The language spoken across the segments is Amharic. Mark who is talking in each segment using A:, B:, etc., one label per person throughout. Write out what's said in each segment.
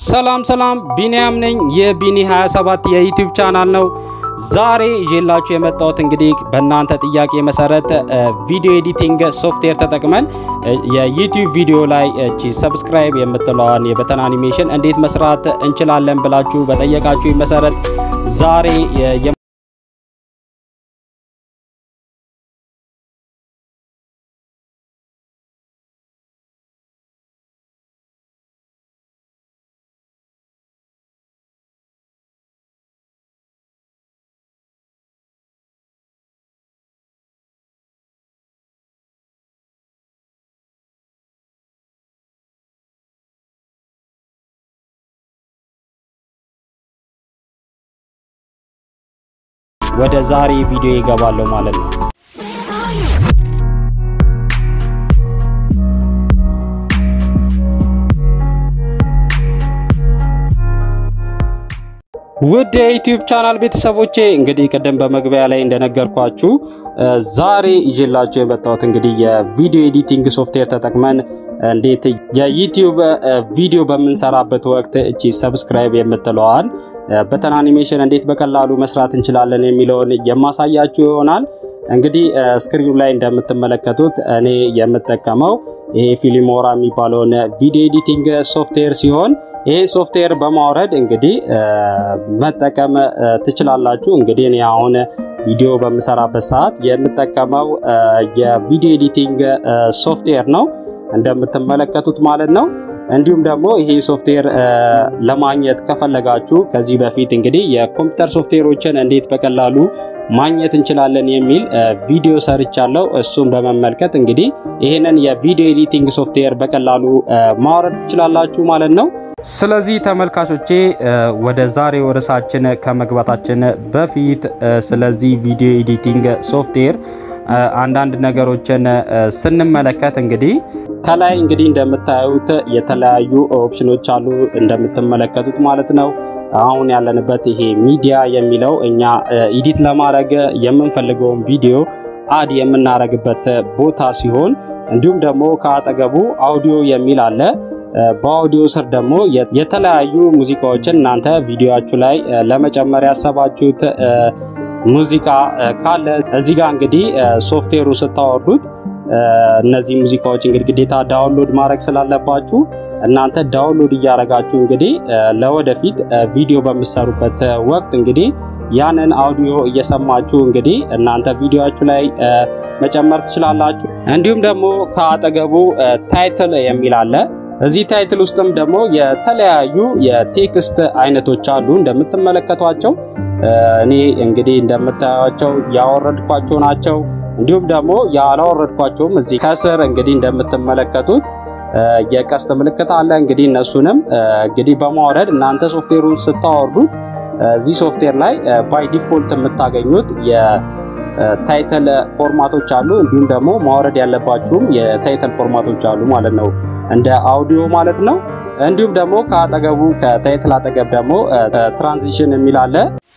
A: ሰላም ሰላም፣ ቢኒያም ነኝ። የቢኒ 27 የዩቲዩብ ቻናል ነው። ዛሬ ይዤላችሁ የመጣሁት እንግዲህ በእናንተ ጥያቄ መሰረት ቪዲዮ ኤዲቲንግ ሶፍትዌር ተጠቅመን የዩቲዩብ ቪዲዮ ላይ እቺ ሰብስክራይብ የምትለዋን የበተን አኒሜሽን እንዴት መስራት እንችላለን ብላችሁ በጠየቃችሁ መሰረት ዛሬ ወደ ዛሬ ቪዲዮ ይገባለሁ ማለት ነው። ውድ የዩቲዩብ ቻናል ቤተሰቦቼ እንግዲህ ቅድም በመግቢያ ላይ እንደነገርኳችሁ ዛሬ ይዤላችሁ የመጣሁት እንግዲህ የቪዲዮ ኤዲቲንግ ሶፍትዌር ተጠቅመን እንዴት የዩቲዩብ ቪዲዮ በምንሰራበት ወቅት እቺ ሰብስክራይብ የምትለዋል በተን አኒሜሽን እንዴት በቀላሉ መስራት እንችላለን የሚለውን የማሳያችሁ ይሆናል። እንግዲህ ስክሪኑ ላይ እንደምትመለከቱት እኔ የምጠቀመው ይሄ ፊልሞራ የሚባለውን ቪዲዮ ኤዲቲንግ ሶፍትዌር ሲሆን ይሄ ሶፍትዌር በማውረድ እንግዲህ መጠቀም ትችላላችሁ። እንግዲህ እኔ አሁን ቪዲዮ በምሰራበት ሰዓት የምጠቀመው የቪዲዮ ኤዲቲንግ ሶፍትዌር ነው እንደምትመለከቱት ማለት ነው። እንዲሁም ደግሞ ይሄ ሶፍትዌር ለማግኘት ከፈለጋችሁ ከዚህ በፊት እንግዲህ የኮምፒውተር ሶፍትዌሮችን እንዴት በቀላሉ ማግኘት እንችላለን የሚል ቪዲዮ ሰርቻለሁ። እሱን በመመልከት እንግዲህ ይህንን የቪዲዮ ኤዲቲንግ ሶፍትዌር በቀላሉ ማውረድ ትችላላችሁ ማለት ነው። ስለዚህ ተመልካቾቼ ወደ ዛሬው ርዕሳችን ከመግባታችን በፊት ስለዚህ ቪዲዮ ኤዲቲንግ ሶፍትዌር አንዳንድ ነገሮችን ስንመለከት እንግዲህ ከላይ እንግዲህ እንደምታዩት የተለያዩ ኦፕሽኖች አሉ እንደምትመለከቱት ማለት ነው። አሁን ያለንበት ይሄ ሚዲያ የሚለው እኛ ኢዲት ለማድረግ የምንፈልገውን ቪዲዮ አድ የምናደርግበት ቦታ ሲሆን እንዲሁም ደግሞ ከአጠገቡ አውዲዮ የሚል አለ። በአውዲዮ ስር ደግሞ የተለያዩ ሙዚቃዎችን እናንተ ቪዲዮአችሁ ላይ ለመጨመር ያሰባችሁት ሙዚቃ ካለ እዚህ ጋር እንግዲህ ሶፍትዌሩ ስታወርዱት እነዚህ ሙዚቃዎች እንግዲህ ግዴታ ዳውንሎድ ማድረግ ስላለባችሁ እናንተ ዳውንሎድ እያደረጋችሁ እንግዲህ ለወደፊት ቪዲዮ በምትሰሩበት ወቅት እንግዲህ ያንን አውዲዮ እየሰማችሁ እንግዲህ እናንተ ቪዲዮአችሁ ላይ መጨመር ትችላላችሁ። እንዲሁም ደግሞ ከአጠገቡ ታይትል የሚል አለ። እዚህ ታይትል ውስጥም ደግሞ የተለያዩ የቴክስት አይነቶች አሉ እንደምትመለከቷቸው። እኔ እንግዲህ እንደምታዩቸው ያወረድኳቸው ናቸው። እንዲሁም ደግሞ ያላወረድኳቸውም እዚህ ከስር እንግዲህ እንደምትመለከቱት የቀስት ምልክት አለ። እንግዲህ እነሱንም እንግዲህ በማውረድ እናንተ ሶፍትዌሩን ስታወርዱት እዚህ ሶፍትዌር ላይ ባይ ዲፎልት የምታገኙት የታይትል ፎርማቶች አሉ። እንዲሁም ደግሞ ማውረድ ያለባችሁም የታይትል ፎርማቶች አሉ ማለት ነው፣ እንደ አውዲዮ ማለት ነው። እንዲሁም ደግሞ ከአጠገቡ ከታይትል አጠገብ ደግሞ ትራንዚሽን የሚል አለ።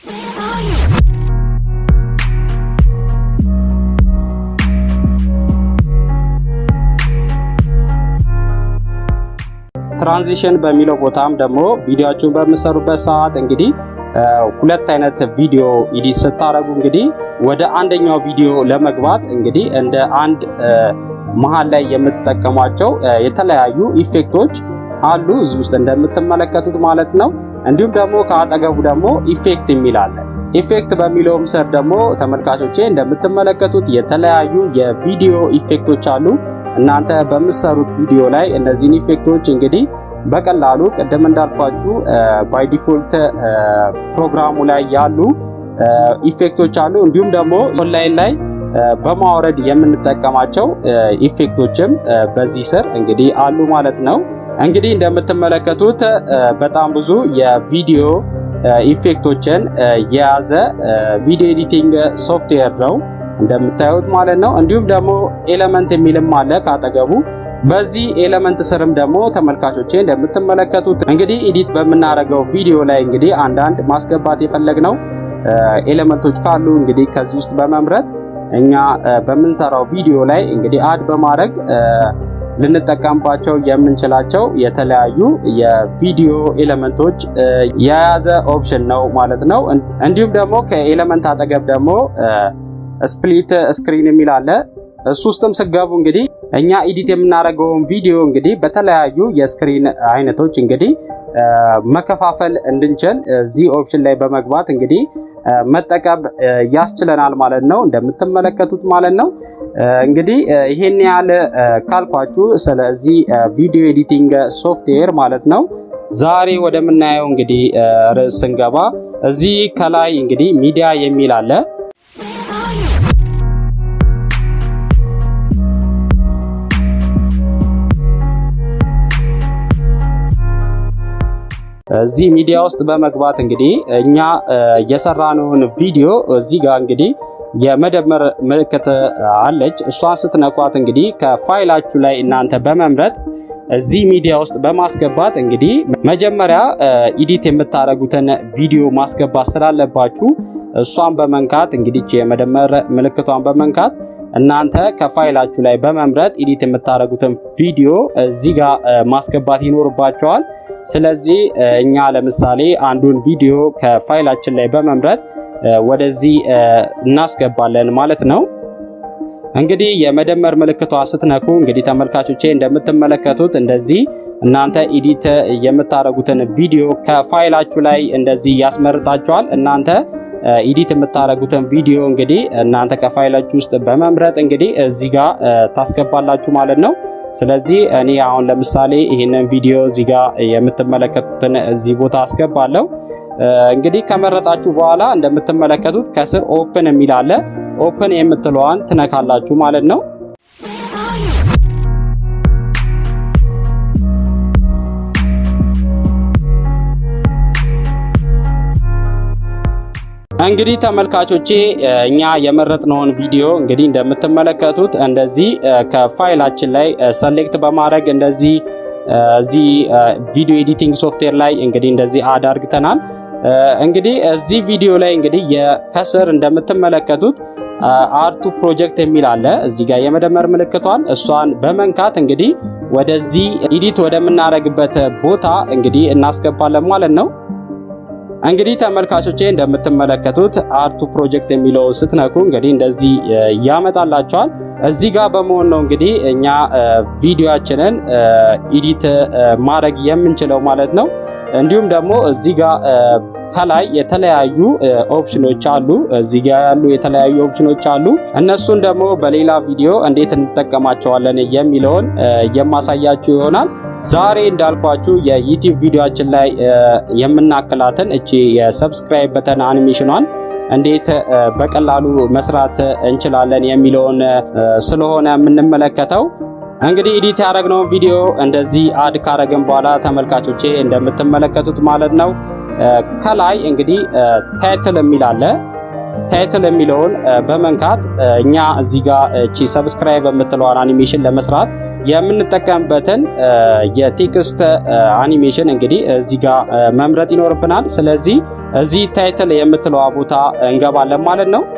A: ትራንዚሽን በሚለው ቦታም ደግሞ ቪዲዮአችሁን በምትሰሩበት ሰዓት እንግዲህ ሁለት አይነት ቪዲዮ ኢዲት ስታደርጉ እንግዲህ ወደ አንደኛው ቪዲዮ ለመግባት እንግዲህ እንደ አንድ መሀል ላይ የምትጠቀሟቸው የተለያዩ ኢፌክቶች አሉ እዚህ ውስጥ እንደምትመለከቱት ማለት ነው። እንዲሁም ደግሞ ከአጠገቡ ደግሞ ኢፌክት የሚል አለ። ኢፌክት በሚለውም ስር ደግሞ ተመልካቾቼ እንደምትመለከቱት የተለያዩ የቪዲዮ ኢፌክቶች አሉ። እናንተ በምትሰሩት ቪዲዮ ላይ እነዚህን ኢፌክቶች እንግዲህ በቀላሉ ቅድም እንዳልኳችሁ ባይ ዲፎልት ፕሮግራሙ ላይ ያሉ ኢፌክቶች አሉ። እንዲሁም ደግሞ ኦንላይን ላይ በማውረድ የምንጠቀማቸው ኢፌክቶችም በዚህ ስር እንግዲህ አሉ ማለት ነው። እንግዲህ እንደምትመለከቱት በጣም ብዙ የቪዲዮ ኢፌክቶችን የያዘ ቪዲዮ ኤዲቲንግ ሶፍትዌር ነው እንደምታዩት ማለት ነው። እንዲሁም ደግሞ ኤለመንት የሚልም አለ ካጠገቡ። በዚህ ኤለመንት ስርም ደግሞ ተመልካቾቼ እንደምትመለከቱት እንግዲህ ኤዲት በምናደርገው ቪዲዮ ላይ እንግዲህ አንዳንድ ማስገባት የፈለግነው ኤለመንቶች ካሉ እንግዲህ ከዚህ ውስጥ በመምረጥ እኛ በምንሰራው ቪዲዮ ላይ እንግዲህ አድ በማድረግ ልንጠቀምባቸው የምንችላቸው የተለያዩ የቪዲዮ ኤሌመንቶች የያዘ ኦፕሽን ነው ማለት ነው። እንዲሁም ደግሞ ከኤሌመንት አጠገብ ደግሞ ስፕሊት ስክሪን የሚል አለ። እሱ ውስጥም ስገቡ እንግዲህ እኛ ኤዲት የምናደርገውን ቪዲዮ እንግዲህ በተለያዩ የስክሪን አይነቶች እንግዲህ መከፋፈል እንድንችል እዚህ ኦፕሽን ላይ በመግባት እንግዲህ መጠቀም ያስችለናል ማለት ነው። እንደምትመለከቱት ማለት ነው። እንግዲህ ይሄን ያህል ካልኳችሁ ስለዚህ ቪዲዮ ኤዲቲንግ ሶፍትዌር ማለት ነው። ዛሬ ወደምናየው እንግዲህ ርዕስ ስንገባ እዚህ ከላይ እንግዲህ ሚዲያ የሚል አለ። እዚህ ሚዲያ ውስጥ በመግባት እንግዲህ እኛ የሰራነውን ቪዲዮ እዚህ ጋር እንግዲህ የመደመር ምልክት አለች። እሷን ስትነኳት እንግዲህ ከፋይላችሁ ላይ እናንተ በመምረጥ እዚህ ሚዲያ ውስጥ በማስገባት እንግዲህ መጀመሪያ ኢዲት የምታደርጉትን ቪዲዮ ማስገባት ስላለባችሁ እሷን በመንካት እንግዲህ የመደመር ምልክቷን በመንካት እናንተ ከፋይላችሁ ላይ በመምረጥ ኢዲት የምታደርጉትን ቪዲዮ እዚህ ጋር ማስገባት ይኖርባቸዋል። ስለዚህ እኛ ለምሳሌ አንዱን ቪዲዮ ከፋይላችን ላይ በመምረጥ ወደዚህ እናስገባለን ማለት ነው። እንግዲህ የመደመር ምልክቷ ስትነኩ እንግዲህ ተመልካቾቼ እንደምትመለከቱት እንደዚህ እናንተ ኢዲት የምታደርጉትን ቪዲዮ ከፋይላችሁ ላይ እንደዚህ ያስመርጣችኋል። እናንተ ኢዲት የምታደርጉትን ቪዲዮ እንግዲህ እናንተ ከፋይላችሁ ውስጥ በመምረጥ እንግዲህ እዚህ ጋር ታስገባላችሁ ማለት ነው። ስለዚህ እኔ አሁን ለምሳሌ ይህንን ቪዲዮ እዚህ ጋር የምትመለከቱትን እዚህ ቦታ አስገባለሁ። እንግዲህ ከመረጣችሁ በኋላ እንደምትመለከቱት ከስር ኦፕን የሚል አለ። ኦፕን የምትለዋን ትነካላችሁ ማለት ነው። እንግዲህ ተመልካቾቼ እኛ የመረጥነውን ቪዲዮ እንግዲህ እንደምትመለከቱት እንደዚህ ከፋይላችን ላይ ሰሌክት በማድረግ እንደዚህ እዚህ ቪዲዮ ኤዲቲንግ ሶፍትዌር ላይ እንግዲህ እንደዚህ አድ አድርግተናል። እንግዲህ እዚህ ቪዲዮ ላይ እንግዲህ ከስር እንደምትመለከቱት አርቱ ፕሮጀክት የሚል አለ። እዚህ ጋር የመደመር ምልክቷን እሷን በመንካት እንግዲህ ወደዚህ ኤዲት ወደምናደርግበት ቦታ እንግዲህ እናስገባለን ማለት ነው። እንግዲህ ተመልካቾቼ እንደምትመለከቱት አርቱ ፕሮጀክት የሚለው ስትነኩ እንግዲህ እንደዚህ ያመጣላቸዋል። እዚህ ጋር በመሆን ነው እንግዲህ እኛ ቪዲዮአችንን ኢዲት ማድረግ የምንችለው ማለት ነው። እንዲሁም ደግሞ እዚህ ጋር ከላይ የተለያዩ ኦፕሽኖች አሉ። እዚህ ጋር ያሉ የተለያዩ ኦፕሽኖች አሉ። እነሱን ደግሞ በሌላ ቪዲዮ እንዴት እንጠቀማቸዋለን የሚለውን የማሳያችሁ ይሆናል። ዛሬ እንዳልኳችሁ የዩቲዩብ ቪዲዮአችን ላይ የምናክላትን እቺ የሰብስክራይብ በተን አኒሜሽኗን እንዴት በቀላሉ መስራት እንችላለን የሚለውን ስለሆነ የምንመለከተው እንግዲህ ኤዲት ያደረግነውን ቪዲዮ እንደዚህ አድ ካረግን በኋላ ተመልካቾቼ እንደምትመለከቱት ማለት ነው ከላይ እንግዲህ ታይትል የሚል አለ። ታይትል የሚለውን በመንካት እኛ እዚህ ጋር እቺ ሰብስክራይብ የምትለዋን አኒሜሽን ለመስራት የምንጠቀምበትን የቴክስት አኒሜሽን እንግዲህ እዚህ ጋር መምረጥ ይኖርብናል። ስለዚህ እዚህ ታይትል የምትለዋ ቦታ እንገባለን ማለት ነው።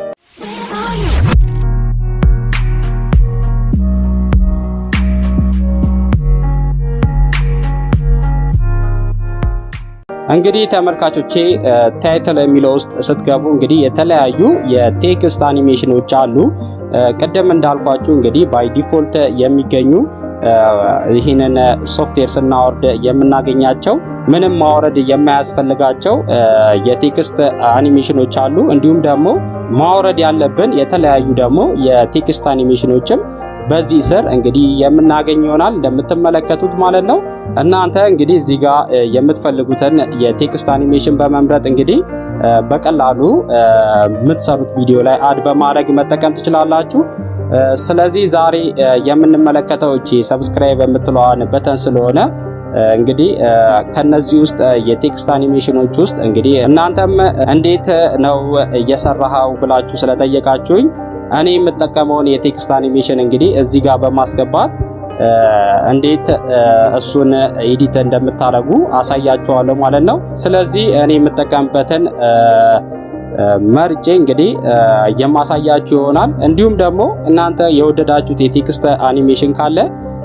A: እንግዲህ ተመልካቾቼ ታይትል የሚለው ውስጥ ስትገቡ እንግዲህ የተለያዩ የቴክስት አኒሜሽኖች አሉ። ቅድም እንዳልኳችሁ እንግዲህ ባይ ዲፎልት የሚገኙ ይህንን ሶፍትዌር ስናወርድ የምናገኛቸው ምንም ማውረድ የማያስፈልጋቸው የቴክስት አኒሜሽኖች አሉ። እንዲሁም ደግሞ ማውረድ ያለብን የተለያዩ ደግሞ የቴክስት አኒሜሽኖችም በዚህ ስር እንግዲህ የምናገኝ ይሆናል እንደምትመለከቱት ማለት ነው። እናንተ እንግዲህ እዚህ ጋር የምትፈልጉትን የቴክስት አኒሜሽን በመምረጥ እንግዲህ በቀላሉ የምትሰሩት ቪዲዮ ላይ አድ በማድረግ መጠቀም ትችላላችሁ። ስለዚህ ዛሬ የምንመለከተው እቺ ሰብስክራይብ የምትለዋን በተን ስለሆነ እንግዲህ ከነዚህ ውስጥ የቴክስት አኒሜሽኖች ውስጥ እንግዲህ እናንተም እንዴት ነው እየሰራኸው ብላችሁ ስለጠየቃችሁኝ እኔ የምጠቀመውን የቴክስት አኒሜሽን እንግዲህ እዚህ ጋር በማስገባት እንዴት እሱን ኤዲት እንደምታደርጉ አሳያችኋለሁ ማለት ነው። ስለዚህ እኔ የምጠቀምበትን መርጬ እንግዲህ የማሳያችሁ ይሆናል። እንዲሁም ደግሞ እናንተ የወደዳችሁት የቴክስት አኒሜሽን ካለ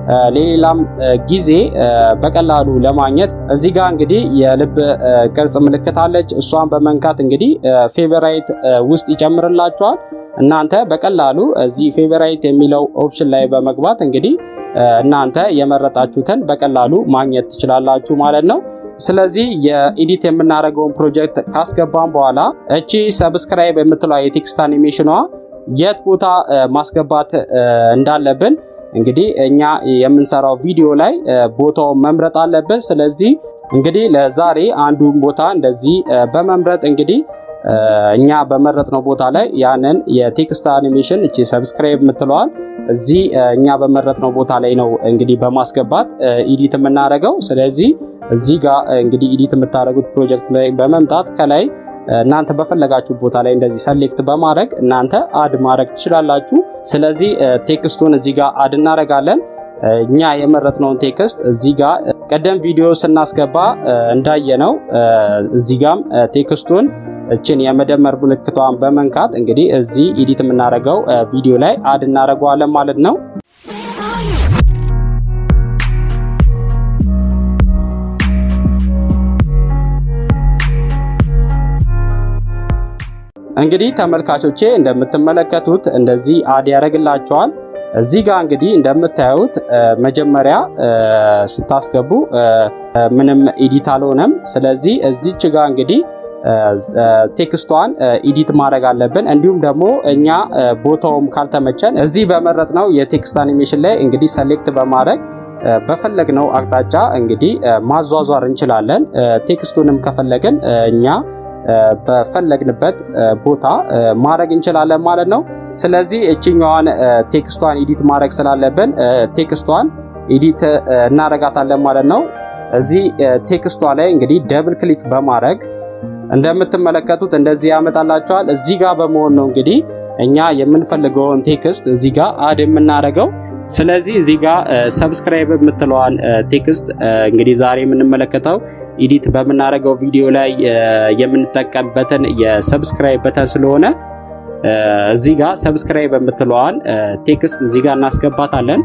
A: ሌላም ጊዜ በቀላሉ ለማግኘት እዚህ ጋር እንግዲህ የልብ ቅርጽ ምልክት አለች። እሷን በመንካት እንግዲህ ፌቨራይት ውስጥ ይጨምርላችኋል። እናንተ በቀላሉ እዚህ ፌቨራይት የሚለው ኦፕሽን ላይ በመግባት እንግዲህ እናንተ የመረጣችሁትን በቀላሉ ማግኘት ትችላላችሁ ማለት ነው። ስለዚህ የኤዲት የምናደርገውን ፕሮጀክት ካስገባን በኋላ እቺ ሰብስክራይብ የምትለው የቴክስት አኒሜሽኗ የት ቦታ ማስገባት እንዳለብን እንግዲህ እኛ የምንሰራው ቪዲዮ ላይ ቦታውን መምረጥ አለብን። ስለዚህ እንግዲህ ለዛሬ አንዱን ቦታ እንደዚህ በመምረጥ እንግዲህ እኛ በመረጥነው ቦታ ላይ ያንን የቴክስት አኒሜሽን እቺ ሰብስክራይብ የምትለዋል እዚህ እኛ በመረጥነው ቦታ ላይ ነው እንግዲህ በማስገባት ኢዲት የምናደርገው። ስለዚህ እዚህ ጋር እንግዲህ ኢዲት የምታደርጉት ፕሮጀክት ላይ በመምጣት ከላይ እናንተ በፈለጋችሁ ቦታ ላይ እንደዚህ ሰሌክት በማድረግ እናንተ አድ ማድረግ ትችላላችሁ። ስለዚህ ቴክስቱን እዚህ ጋር አድ እናደርጋለን። እኛ የመረጥነውን ቴክስት እዚህ ጋር ቀደም ቪዲዮ ስናስገባ እንዳየነው እዚህ ጋም ቴክስቱን እችን የመደመር ምልክቷን በመንካት እንግዲህ እዚህ ኢዲት የምናደርገው ቪዲዮ ላይ አድ እናደርገዋለን ማለት ነው። እንግዲህ ተመልካቾቼ እንደምትመለከቱት እንደዚህ አድ ያደርግላቸዋል። እዚህ ጋር እንግዲህ እንደምታዩት መጀመሪያ ስታስገቡ ምንም ኤዲት አልሆነም። ስለዚህ እዚች ጋር እንግዲህ ቴክስቷን ኤዲት ማድረግ አለብን። እንዲሁም ደግሞ እኛ ቦታውም ካልተመቸን እዚህ በመረጥነው የቴክስት አኒሜሽን ላይ እንግዲህ ሰሌክት በማድረግ በፈለግነው አቅጣጫ እንግዲህ ማዟዟር እንችላለን። ቴክስቱንም ከፈለግን እኛ በፈለግንበት ቦታ ማድረግ እንችላለን ማለት ነው። ስለዚህ እችኛዋን ቴክስቷን ኤዲት ማድረግ ስላለብን ቴክስቷን ኤዲት እናረጋታለን ማለት ነው። እዚህ ቴክስቷ ላይ እንግዲህ ደብል ክሊክ በማድረግ እንደምትመለከቱት እንደዚህ ያመጣላቸዋል። እዚህ ጋር በመሆን ነው እንግዲህ እኛ የምንፈልገውን ቴክስት እዚህ ጋር አድ የምናደርገው። ስለዚህ እዚህ ጋር ሰብስክራይብ የምትለዋን ቴክስት እንግዲህ ዛሬ የምንመለከተው ኢዲት በምናደርገው ቪዲዮ ላይ የምንጠቀምበትን የሰብስክራይብ በተን ስለሆነ እዚህ ጋር ሰብስክራይብ የምትለዋን ቴክስት እዚህ ጋር እናስገባታለን።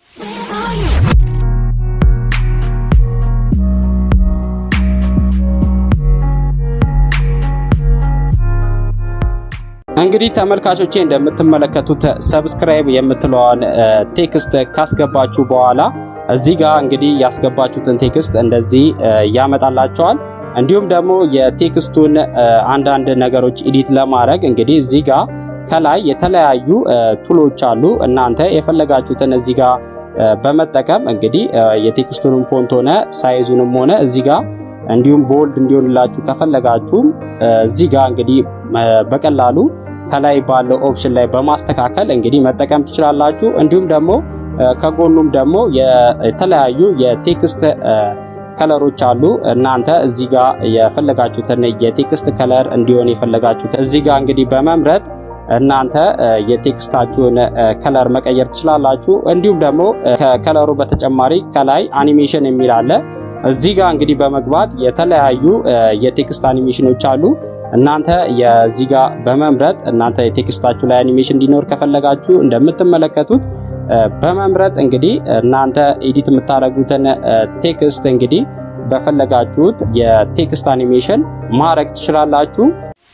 A: እንግዲህ ተመልካቾቼ እንደምትመለከቱት ሰብስክራይብ የምትለዋን ቴክስት ካስገባችሁ በኋላ እዚህ ጋር እንግዲህ ያስገባችሁትን ቴክስት እንደዚህ ያመጣላቸዋል። እንዲሁም ደግሞ የቴክስቱን አንዳንድ ነገሮች ኤዲት ለማድረግ እንግዲህ እዚህ ጋር ከላይ የተለያዩ ቱሎች አሉ። እናንተ የፈለጋችሁትን እዚህ ጋር በመጠቀም እንግዲህ የቴክስቱንም ፎንት ሆነ ሳይዙንም ሆነ እዚህ ጋር እንዲሁም ቦልድ እንዲሆንላችሁ ከፈለጋችሁም እዚህ ጋር እንግዲህ በቀላሉ ከላይ ባለው ኦፕሽን ላይ በማስተካከል እንግዲህ መጠቀም ትችላላችሁ። እንዲሁም ደግሞ ከጎኑም ደግሞ የተለያዩ የቴክስት ከለሮች አሉ። እናንተ እዚህ ጋር የፈለጋችሁትን የቴክስት ከለር እንዲሆን የፈለጋችሁት እዚህ ጋር እንግዲህ በመምረጥ እናንተ የቴክስታችሁን ከለር መቀየር ትችላላችሁ። እንዲሁም ደግሞ ከከለሩ በተጨማሪ ከላይ አኒሜሽን የሚል አለ። እዚህ ጋር እንግዲህ በመግባት የተለያዩ የቴክስት አኒሜሽኖች አሉ። እናንተ የዚህ ጋር በመምረጥ እናንተ የቴክስታችሁ ላይ አኒሜሽን እንዲኖር ከፈለጋችሁ እንደምትመለከቱት በመምረጥ እንግዲህ እናንተ ኤዲት የምታደርጉትን ቴክስት እንግዲህ በፈለጋችሁት የቴክስት አኒሜሽን ማድረግ ትችላላችሁ።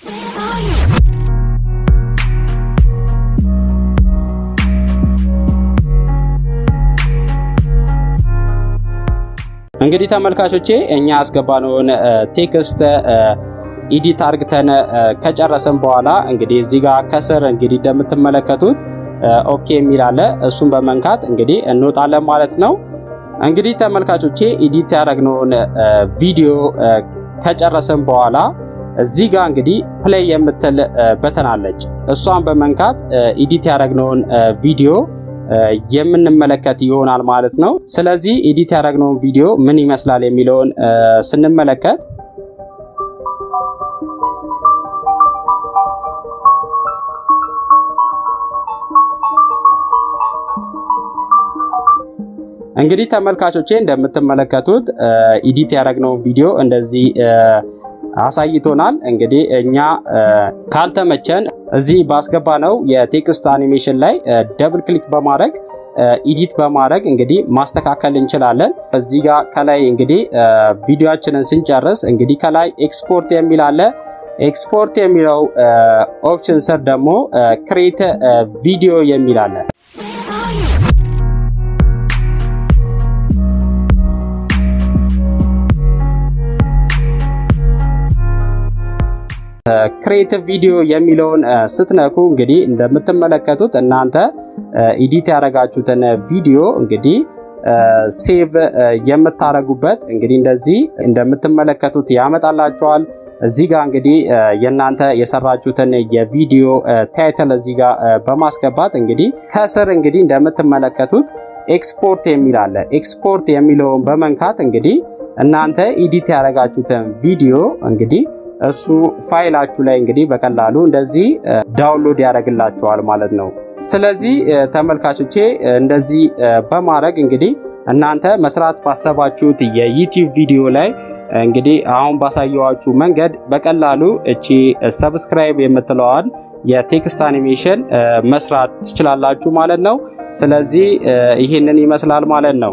A: እንግዲህ ተመልካቾቼ እኛ ያስገባነውን ቴክስት ኢዲት አርግተን ከጨረሰን በኋላ እንግዲህ እዚህ ጋር ከስር እንግዲህ እንደምትመለከቱት ኦኬ የሚል አለ። እሱን በመንካት እንግዲህ እንወጣለን ማለት ነው። እንግዲህ ተመልካቾቼ ኢዲት ያደረግነውን ቪዲዮ ከጨረሰን በኋላ እዚህ ጋር እንግዲህ ፕሌይ የምትል በተን አለች። እሷን በመንካት ኢዲት ያደረግነውን ቪዲዮ የምንመለከት ይሆናል ማለት ነው። ስለዚህ ኤዲት ያደረግነውን ቪዲዮ ምን ይመስላል የሚለውን ስንመለከት እንግዲህ ተመልካቾቼ እንደምትመለከቱት ኤዲት ያደረግነውን ቪዲዮ እንደዚህ አሳይቶናል። እንግዲህ እኛ ካልተመቸን እዚህ ባስገባነው የቴክስት አኒሜሽን ላይ ደብል ክሊክ በማድረግ ኢዲት በማድረግ እንግዲህ ማስተካከል እንችላለን። እዚህ ጋር ከላይ እንግዲህ ቪዲዮአችንን ስንጨርስ እንግዲህ ከላይ ኤክስፖርት የሚል አለ። ኤክስፖርት የሚለው ኦፕሽን ስር ደግሞ ክሬት ቪዲዮ የሚል አለ። ክሬቲቭ ቪዲዮ የሚለውን ስትነኩ እንግዲህ እንደምትመለከቱት እናንተ ኢዲት ያደረጋችሁትን ቪዲዮ እንግዲህ ሴቭ የምታደርጉበት እንግዲህ እንደዚህ እንደምትመለከቱት ያመጣላችኋል። እዚህ ጋር እንግዲህ የእናንተ የሰራችሁትን የቪዲዮ ታይትል እዚህ ጋር በማስገባት እንግዲህ ከስር እንግዲህ እንደምትመለከቱት ኤክስፖርት የሚል አለ። ኤክስፖርት የሚለውን በመንካት እንግዲህ እናንተ ኢዲት ያደረጋችሁትን ቪዲዮ እንግዲህ እሱ ፋይላችሁ ላይ እንግዲህ በቀላሉ እንደዚህ ዳውንሎድ ያደርግላችኋል ማለት ነው። ስለዚህ ተመልካቾቼ እንደዚህ በማድረግ እንግዲህ እናንተ መስራት ባሰባችሁት የዩቲዩብ ቪዲዮ ላይ እንግዲህ አሁን ባሳየዋችሁ መንገድ በቀላሉ እቺ ሰብስክራይብ የምትለዋን የቴክስት አኒሜሽን መስራት ትችላላችሁ ማለት ነው። ስለዚህ ይህንን ይመስላል ማለት ነው።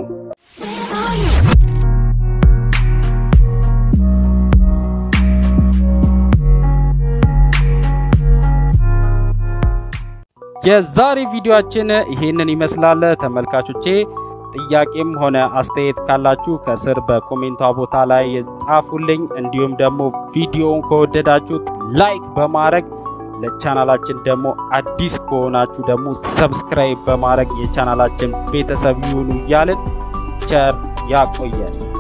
A: የዛሬ ቪዲዮአችን ይሄንን ይመስላል ተመልካቾቼ። ጥያቄም ሆነ አስተያየት ካላችሁ ከስር በኮሜንቷ ቦታ ላይ ጻፉልኝ። እንዲሁም ደግሞ ቪዲዮውን ከወደዳችሁት ላይክ በማድረግ ለቻናላችን ደግሞ አዲስ ከሆናችሁ ደግሞ ሰብስክራይብ በማድረግ የቻናላችን ቤተሰብ ይሁኑ እያልን ቸር ያቆየን።